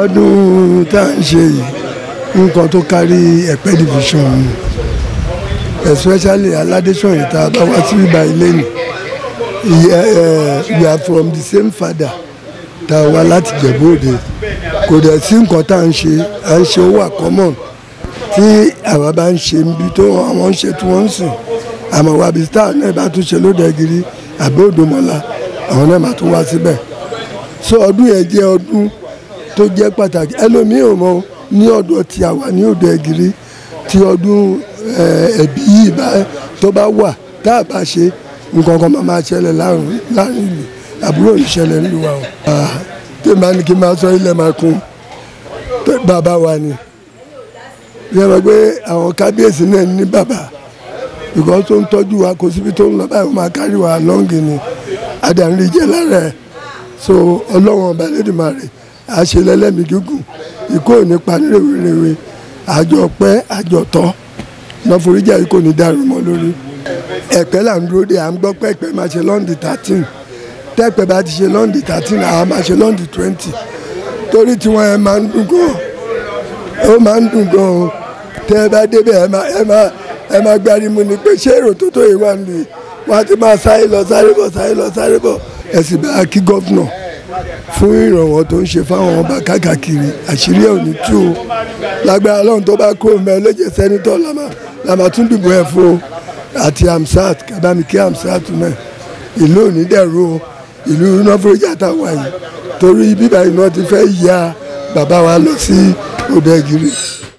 ọdún tá à ń ṣe yìí nǹkan tó kárí ẹ̀pẹ́ division ni especially aládésọ̀yìn tá a bá wá sí ibà ilé ni we are from the same father tá a wá láti Jẹ̀bú Òde kò dẹ̀ sí nǹkan tá à ń ṣe à ń ṣe owó àkọ́mọ̀ tí àwa bá ń ṣe níbi tó àwọn ń ṣe tí wọ́n ń sìn àmọ́ wa bí star náà bá tún ṣe lódẹ̀gìrì àbí Òdòmọ̀lá àwọn náà máa tún wá síbẹ̀ so ọdún yẹn jẹ́ ọdún tó jẹ́ pàtàkì ẹlòmíì ò mọ ní ọ̀dọ̀ tí a wà ní Òdògìrì tí ọdún ẹ̀bí yìí tó bá wà tá a bá ṣe nǹkan kan máa máa ṣẹlẹ̀ láàrin ìlú àbúrò ìṣẹ̀lẹ̀ nílùú wa o. tí màá ní kí n máa sọ ilẹ̀ máa kún bàbá wa ni yẹ wọ́n pé àwọn kábíyèsí náà ní bàbá because tó ń tọ́jú wa kò síbi tó ń lọ báyìí ó máa kárí wa lọ́ngì ni àdàrí jẹ́ lára ẹ̀ so ọlọ́wọ́n ọba lẹ́dùnmáre àṣelẹ́lẹ́mí gígùn ikú ò ní pa ní rèwerèwe àjọ pẹ́ àjọ tọ́ lọ́foríjà yìí kò ní dàrú mọ́ lórí ẹ̀pẹ́ là ń dúró de à ń gbọ́ pé ẹ̀pẹ́ máa ṣe lọ́ndì thirteen tẹ́pẹ́ bá ti ṣe lọ́ndì thirteen àwa máa ṣe lọ́ndì twenty torí tiwọn ẹ máa ń dùn gan ó máa ń dùn gan o tẹ́ ẹ bá débẹ̀ ẹ máa ẹ máa ẹ máa gbárí mu ni pé ṣé èrò tó tó yìí wà nìyí wọ́n á ti máa sáré lọ sáré bọ̀ sáré lọ sáré bọ̀ ẹ sì bá kí gọ́fúnà fún ìrànwọ́ tó ń ṣe fáwọn ọba káàkiri àṣírí ẹ̀ ò ní tú o lágbára lọ́run tó bá kúrò mẹ́ ọlẹ́jẹ̀ sẹ́nitọ́ làmà tún dìbò ẹ̀ fún o àti amsat kábàámi kí amsat náà ìlú òní dẹ̀rú o ìlú nọ́fọ̀rọ̀jà táwa yìí torí bíbá iná ti fẹ́ ya bàbá wa lọ sí Òdògìrì.